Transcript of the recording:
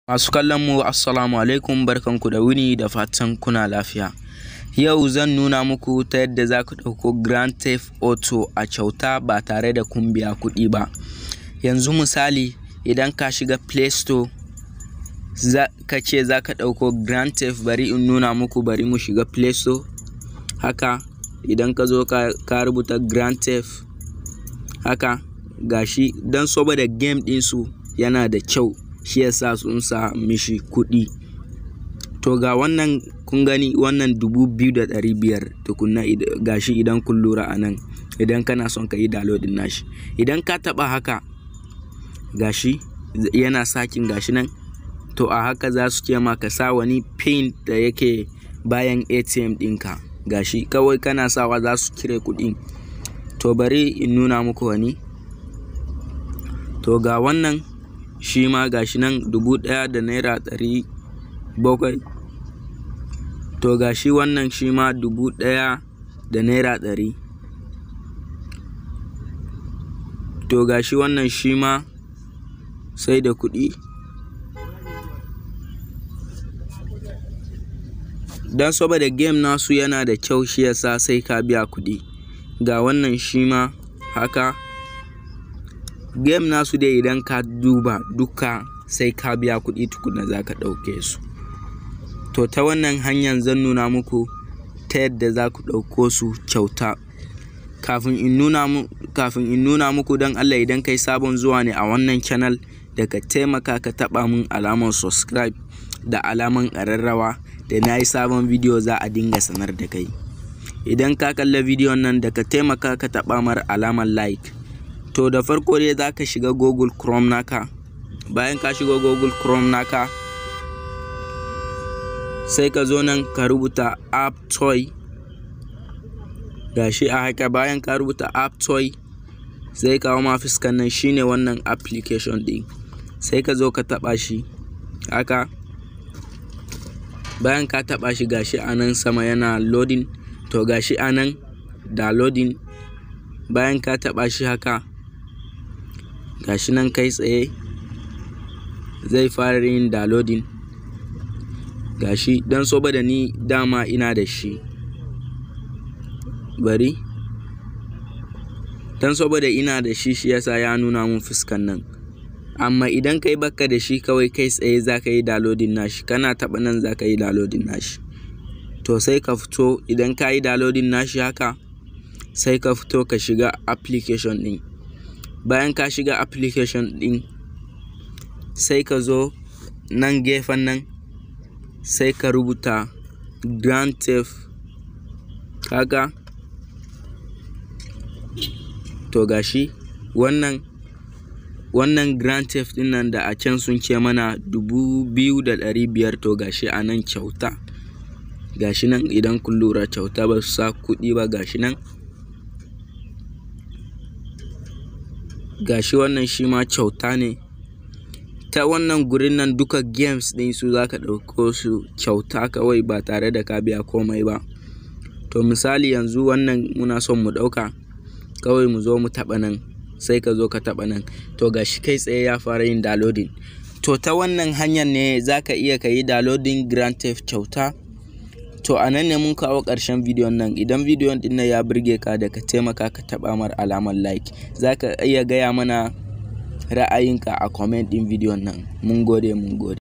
Masu kallon mu assalamu alaikum barkanku da wuni da fatan kuna lafiya. Yau zan nuna muku ta yadda za ku ɗauko Grand Theft Auto a kyauta ba tare da kun biya kuɗi ba. Yanzu misali idan ka shiga Play Store ka ce za ka ɗauko Grand Theft bari in nuna muku bari mu shiga Play Store. Haka idan ka zo ka rubuta Grand Theft haka gashi don saboda game ɗinsu yana da kyau shi yasa sun sa mishi kuɗi. To ga wannan kun gani wannan dubu biyu da ɗari biyar tukunna gashi idan kun lura a nan idan kana son ka yi downloading nashi. Idan ka taɓa haka gashi yana sakin gashi nan to a haka za su ce ma ka sa wani pin da yake bayan ATM ɗinka gashi kawai kana sawa za su cire kuɗin. To bari in nuna muku wani. To ga wannan shi ma gashi nan dubu ɗaya da naira ɗari bakwai. To gashi wannan shi ma dubu ɗaya da naira ɗari. To gashi wannan shi ma sai da kuɗi. Don saboda game nasu yana da kyau shi yasa sai ka biya kuɗi. Ga wannan shi ma haka. Game nasu dai idan ka duba duka sai ka biya kuɗi tukunna za ka ɗauke su. To ta wannan hanyar zan nuna muku ta yadda za ku ɗauko su kyauta. Kafin in nuna mu kafin in nuna muku don Allah idan kai sabon zuwa ne a wannan channel da ka taimaka ka taɓa mun alamar subscribe da alamar ƙararrawa da na yi sabon bidiyo za a dinga sanar da kai. Idan ka kalla bidiyon nan da ka taimaka ka taɓa mar alamar like. To da farko dai za ka shiga Google Chrome naka. Bayan ka shiga Google Chrome naka sai ka zo nan ka rubuta app toy. Gashi a haka bayan ka rubuta app toy sai kawo ma fuskan nan shine wannan application ɗin. Sai ka zo ka taɓa shi haka. Bayan ka taɓa shi gashi a nan sama yana loading to gashi a nan downloading. Bayan ka taɓa shi haka gashi nan kai tsaye zai fara yin downloading. Gashi don saboda ni dama ina da shi. Bari. Don saboda ina da shi shi yasa ya nuna mun fuskan nan. Amma idan kai baka da shi kawai kai tsaye za ka yi downloading nashi kana taɓa nan za ka yi downloading nashi. To sai ka fito idan ka yi downloading nashi haka sai ka fito ka shiga application ɗin. Bayan ka shiga application ɗin sai ka zo nan gefen nan sai ka rubuta Grand Theft haka. To gashi wannan wannan Grand Theft ɗin nan da a can sun ce mana dubu biyu da ɗari biyar to gashi a nan kyauta. Gashi nan idan kun lura kyauta ba su sa kuɗi ba gashi nan. Gashi wannan shi ma kyauta ne. Ta wannan gurin nan duka games ɗin su za ka ɗauko su kyauta kawai ba tare da ka biya komai ba. To misali yanzu wannan muna son mu ɗauka kawai mu zo mu taɓa nan sai ka zo ka taɓa nan. To gashi kai tsaye ya fara yin downloading. To ta wannan hanyar ne za ka iya ka yi downloading Grand Theft kyauta. To a nan ne mun kawo ƙarshen bidiyon nan. Idan bidiyon ɗin nan ya burge ka da ka taimaka ka taɓa mar alamar like. Za ka iya gaya mana ra'ayinka a comment ɗin bidiyon nan. Mun gode mun gode.